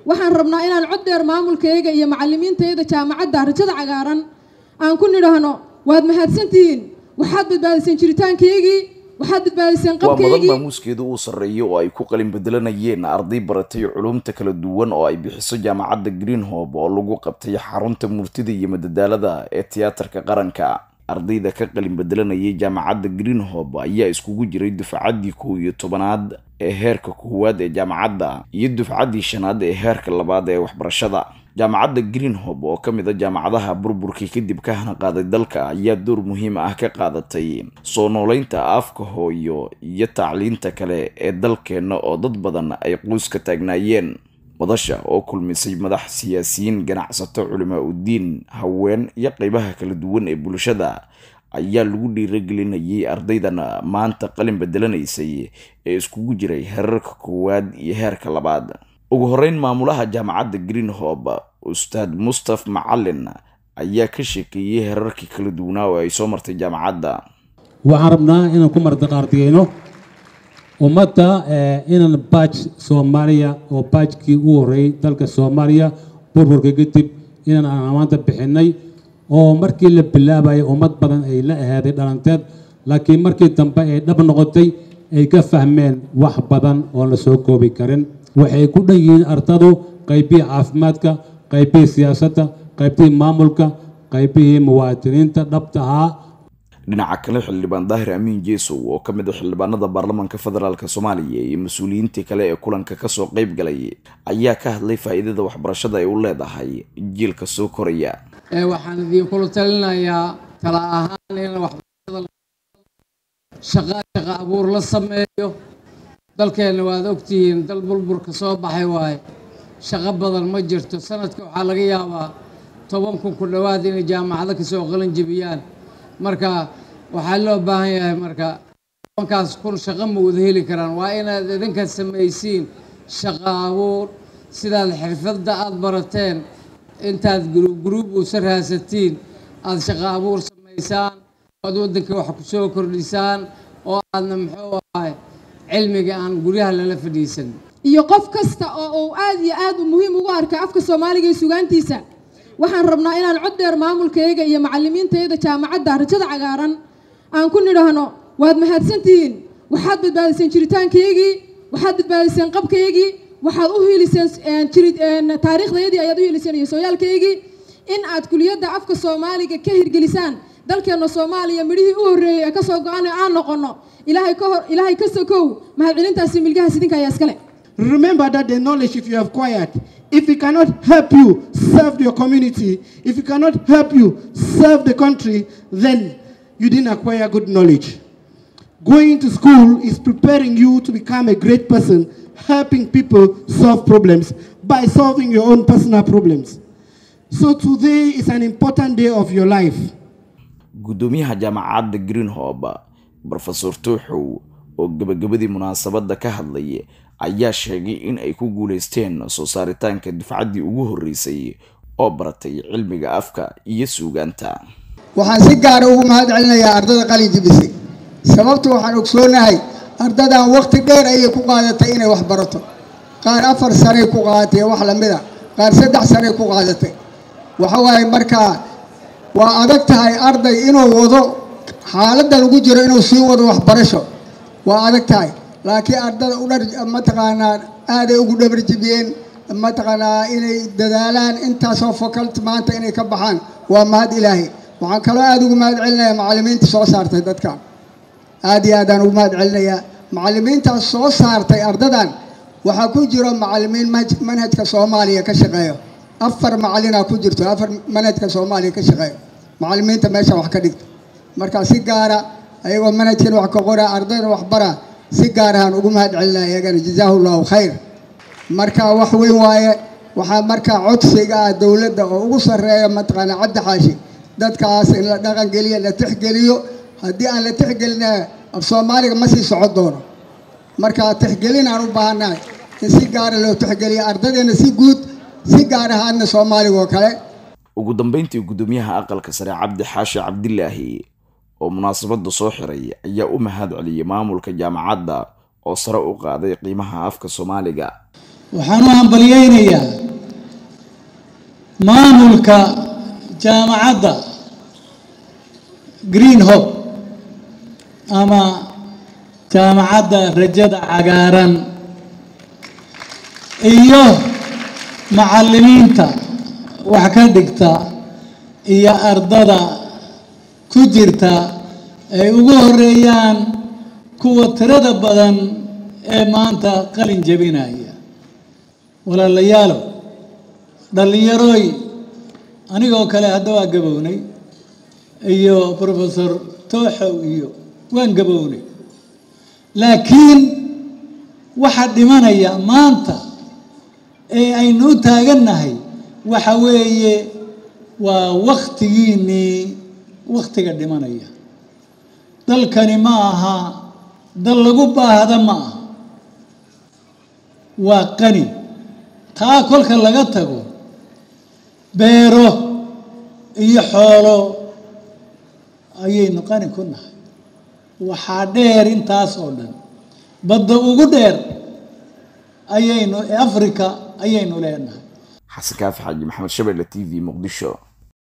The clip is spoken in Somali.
waxaan rabnaa inaan cod dheer maamulkayga iyo macalimiintayda jaamacadda rajada cagaaran aan ku nidhaahno waad mahadsantihiin waxaad badbaadiseen jiritaankaygii waxaad badbaadiseen waa mudan qabkaygii maamuuskeedu uu sarreeyo oo ay ku qalin bedelanayeen arday baratay culumta kala duwan oo ay bixiso jaamacadda greenhob oo lagu qabtay xarunta murtida iyo madadaalada ee tiyaatarka qaranka ardayda ka qalin bedelanayay jaamacadda greenhob ayaa iskugu jiray dufcaddii kow iyo tobanaad ee heerka koowaad ee jaamacadda iyo dufcaddii shanaad ee heerka labaad ee waxbarashada jaamacadda greenhob oo ka mid a jaamacadaha burburkii kadib ka hana qaaday dalka ayaa door muhiim ah ka qaadatay soo nooleynta afka hooyo iyo tacliinta kale ee dalkeenna oo dad badan ay quus ka taagnaayeen madasha oo kulmisay madax siyaasiyiin ganacsato culimaa udiin haween iyo qeybaha kala duwan ee bulshada ayaa lagu dhiiragelinayay ardaydan maanta qalin bedelanaysay ee iskugu jiray heerarka koowaad iyo heerka labaad ugu horeyn maamulaha jaamacadda greenhob ustaad mustaf macalin ayaa ka sheekeeyey heerarkii kala duwanaa oo ay soo martay jaamacadda waxaan rabnaa inaan ku martiqaardiyeyno ummadda eh, inaan baaj soomaaliya oo baajkii u horreeyey dalka soomaaliya burburka kadib inaan aan amaanta bixinay oo markii la bilaabayay ummad badan ay la ahaaday dhalanteed laakiin markii dambe ay dhab noqotay ay ka fahmeen wax badan oon la soo koobi karin waxay ku dhan yihiin ardadu qaybihii caafimaadka qaybihii siyaasadda qaybihii maamulka qaybihii muwaadiniinta dhabta ahaa dhinaca kale xildhibaan daahir amiin jeesow oo ka mid a xildhibaanada baarlamaanka federaalk soomaaliya iyo mas-uuliyiintii kale ee kulanka kasoo qayb galay ayaa ka hadlay faa'iidada waxbarashada ay u leedahay jiilka soo koraya ee waxaan idinkula talinayaa tala ahaan in waxbarashada shaqa shaqa abuur la sameeyo dalkeenna waad ogtihiin dal burburka soo baxay waaye shaqo badan ma jirto sanadka waxaa laga yaabaa toban kun ku dhowaad inay jaamacado kasoo qalin jebiyaan marka waxaa loo baahan yahay marka tobankaas kun shaqo ma wada heli karaan waa inaad idinka samaysiin shaqa abuur sidaad xirfadda aada barateen intaad gruub gruub uusa raasatiin aada shaqa abuur samaysaan oo aad waddanka wax ku soo kordhisaan oo aadna muxuu ahay cilmiga aan guryaha lala fadhiisan iyo qof kasta oo uu aad iyo aad u muhiim ugu arka afka soomaaliga iyo sugaantiisa waxaan rabnaa inaan cod dheer maamulkayga iyo macalimiintayda jaamacadda rajada cagaaran aan ku nidhaahno waad mahadsantihiin waxaad badbaadiseen jiritaankaygii waxaad badbaadiseen qabkaygii waxaad u hiiliseen jirid taariikhdayadii ayaad u hiiliseen iyo sooyaalkaygii in aad kuliyadda afka soomaaliga ka hirgelisaan dalkeenna soomaaliya midhihii u horreeyey ee kasoo go-an aan noqono ilaahay ka hor ilaahay ka sokow mahadcelintaasi milgahaas idinka ayaa iskale Remember that the knowledge, if you have acquired, if it cannot help you serve your community, if it cannot help you serve the country, then you didn't acquire good knowledge. Going to school is preparing you to become a great person, helping people solve problems by solving your own personal problems. So today is an important day of your life. guddoomiyaha jaamacadda greenhob brofesor tuuxow oo gebagabadii munaasabadda ka hadlay ayaa sheegay in ay ku guuleysteen soo saaritaanka dufcaddii ugu horreysay oo baratay cilmiga afka iyo suugaanta waxaan si gaara ugu mahad celinayaa ardada qalin jibisay sababtu waxaan ogsoonahay ardadan waqti dheer ayay ku qaadatay inay wax barato qaar afar sanay ku qaadatay wax lamida qaar saddex sanay ku qaadatay waxa waaye markaa waa adag tahay arday inuu wado xaaladda lagu jiro inuu sii wado waxbarasho waa adag tahay laakiin ardada u dhar mataqaanaa aaday ugu dhabarjibiyeen mataqaanaa inay dadaalaan intaasoo faculty maanta inay ka baxaan waa mahad ilaahay waxaan kaloo aada ugu mahad celinayaa macallimiinta soo saartay dadkan aad iyo aadaan ugu mahad celinayaa macallimiintaas soo saartay ardadan waxaa ku jiro macallimiin manhajka soomaaliya ka shaqeeyo afar macallinaa ku jirto afar manhajka soomaaliya ka shaqeeyo macallimiinta meesha wax ka dhigta marka si gaara ayagoo manhajkan wax ka qora ardayda wax bara si gaar ahaan ugu mahad celinaya iyagana jazaahu llahu khayr marka wax weyn waaye waxaa markaa codsiga ah dowladda oo ugu sarreeya mataqaanaa cabdi xaashi dadkaas in la dhaqan geliyo la tixgeliyo haddii aan la tixgelina af soomaaliga ma sii socon doono marka tixgelin aan u baahannahay in si gaara loo tixgeliyo ardaydeena si guud si gaar ahaadna soomaaliga oo kale ugu dambeyntii guddoomiyaha aqalka sare cabdi xaashi cabdilaahi oo munaasabadda soo xiray ayaa u mahad celiyey maamulka jaamacadda oo sare u qaaday qiimaha afka soomaaliga waxaan u hambalyeynayaa maamulka jaamacadda green hope ama jaamacadda rajada cagaaran iyo macallimiinta wax ka dhigta iyo ardada ku jirta ay ugu horeeyaan kuwa tirada badan ee maanta qalin jebinaya walaalayaalow dhallinyarooy anigoo kale hadda waa gabownay iyo professor tooxow iyo waan gabownay laakiin waxaa dhimanaya maanta ee aynu u taagannahay waxa weeye waa wakhtigiinnii wakhtiga dhimanaya dalkani ma aha dal lagu baahda ma aha waa qani taa kolka laga tago beero iyo xoolo ayaynu qani ku nahay waxaa dheer intaas oo dhan badda ugu dheer ayaynu africa ayaynu leenahay xasan kaafi xaaji maxamed shabelle t v muqdisho